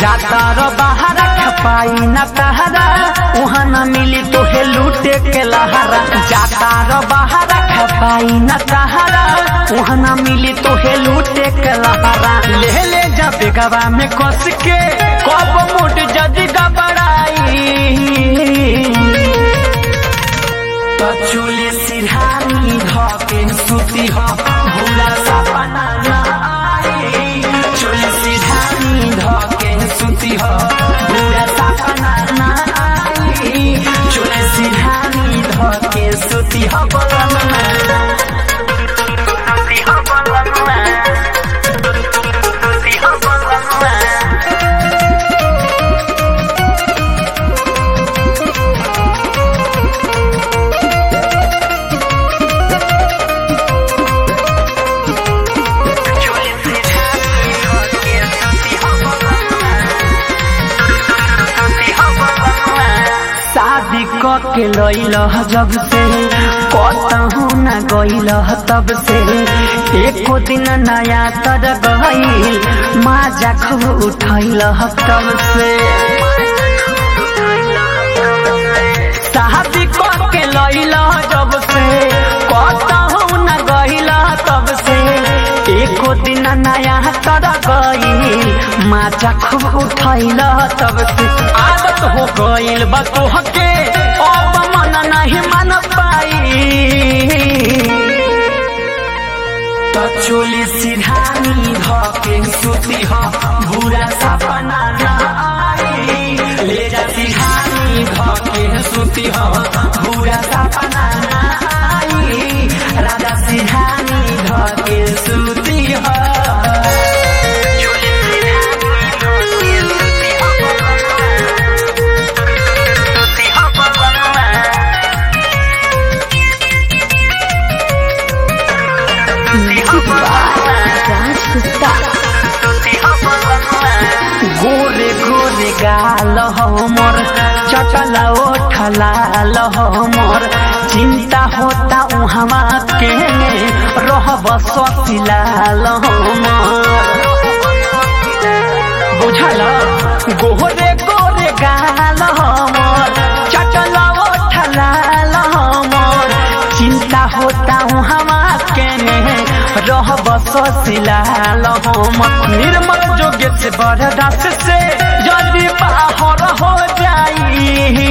जाता रो बहारा खपाई न तहरा वहाँ न मिली तोहे लूटे के लहरा जाता रो बहारा खपाई न तहरा वहाँ न मिली तोहे लूटे के लहरा ले ले जा बेगवा में कस के कब मुट जदी गबड़ाई तो चुली सिरहानी धके सुती हो भूला सपना ना आई चुली सिरहानी धके सुती हो भूला सपना ना आई चुली सिरहानी धके सुती हो बलम सुती हो बलम सुती हो बलम शादी क के लैल जब से कतहू न गइल तब से एको दिन नया तर गइल माजा खूब उठैल तब से शादी क के लैल जब से कतहू न गइल तब से एको दिन नया तर गइल माजा खूब उठैल तब से आदत हो गइल बा तोहके अब मन नहीं मन पाई तो चोली सिरहानी धके सुती हो बुरा सपना ना आई ले जा सिरहानी धके सुती हो बुरा सपना ना आई राजा सिरहानी धके सुती हो चोली सिरहानी धके सुती हो सुती हो बलमा गोरे गोरे गाल हमर चटला ओठलाल हमर चिंता होता उहवा के रहब ससिलाल हमर बुझल गोरे गोरे गाल हमर चटला ओठलाल हमर चिंता होता उहवा के रहब ससिलाल हमर निर्मल जोगे से बरदास से जल्दी बाहर हो जाई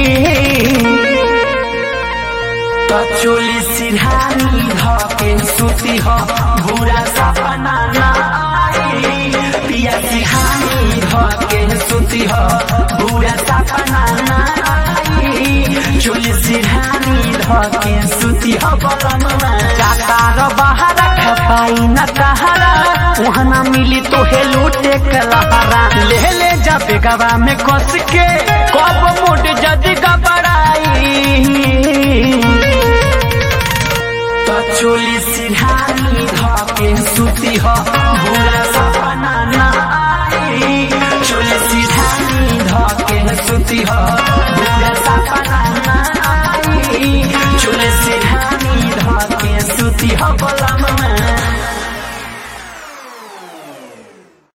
तो चोली सिरहानी धके सुती हो बुरा सपना ना आई पिया सिरहानी धके सुती हो बुरा सपना ना आई चोली सिरहानी धके सुती हो बलम जाता रो बहारा खपाई न तहरा वहाँ न मिली तोहे लूटे के लहरा ले ले जा बेगवा में कस के कब मुट जदी गबड़ाई तो चोली सिरहानी धके सुती हो भूला सपना ना आई चोली सिरहानी धके सुती हो भूला सपना ना आई चोली सिरहानी धके सुती हो बलम में